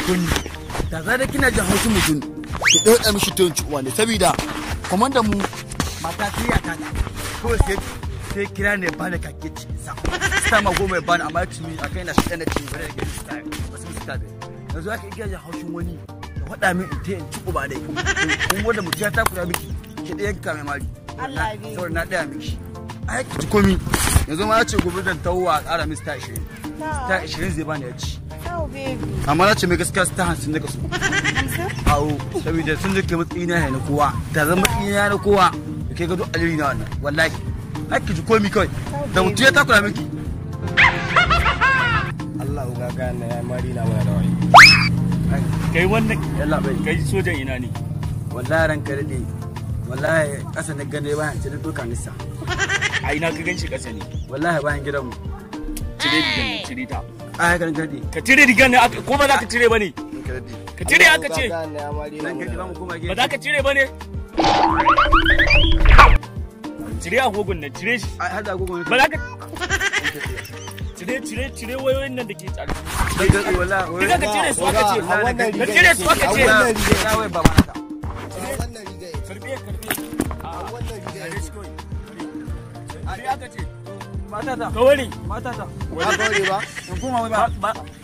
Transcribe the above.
kunni da zai kina jin haushin mutum ki dauka mishi ton ci uwa ne saboda komandan mu mata ta yi aka ko sai sai kira ne ba da kake ci sa sa ma goma ya bani amma ci mi akai na shi na ci bare da gani sta ba sun sta be yanzu aka iya jin haushin wani da faɗa min in ta in ci uba dai kun wanda mutum ya takura miki ki da yanka mai mari Allah ya saboda na daya miki ai ki ji komi yanzu ma ya ce gobe dan tawo a ƙara mista 20 ta 20 zai bani ya ci Ciao, baby. amma na ce mai gaskiya su ta hansun daga su awo saboda sun zai matsayi na na kowa da zan matsayi na na kowa da ke gado aliri na wannan wallahi haƙƙi ji komi kawai da mutum ya takura miki Allah uga ga na ya mari na mana da wai kai wannan yalla bai kai sojan ina ne wallahi ran ka daɗe wallahi ƙasa na gane bayan ce na doka nisa a ina ka ganshi kasa ne wallahi bayan gidanmu cire rigan nan cire ta a ya kan daɗe ka cire rigan nan aka- ko ba za ka cire ba ne ran ka daɗe ka cire aka ce ga na ya mari na ran ka daɗe mana ba mu koma ba gefe za ka cire ba ne cire agogon nan cire shi ai hada agogo ne ba za ka cire cire cire wayoyin nan da ke tsare ran ka daɗe wallahi Duka ka cire su aka ce a wannan ka cire su aka ce wannan riga ya wai ba mana ka a wannan riga ya karbe karbe a wannan riga ya cire aka ce matata ka ware matata ba kawai ba in koma wai ba ba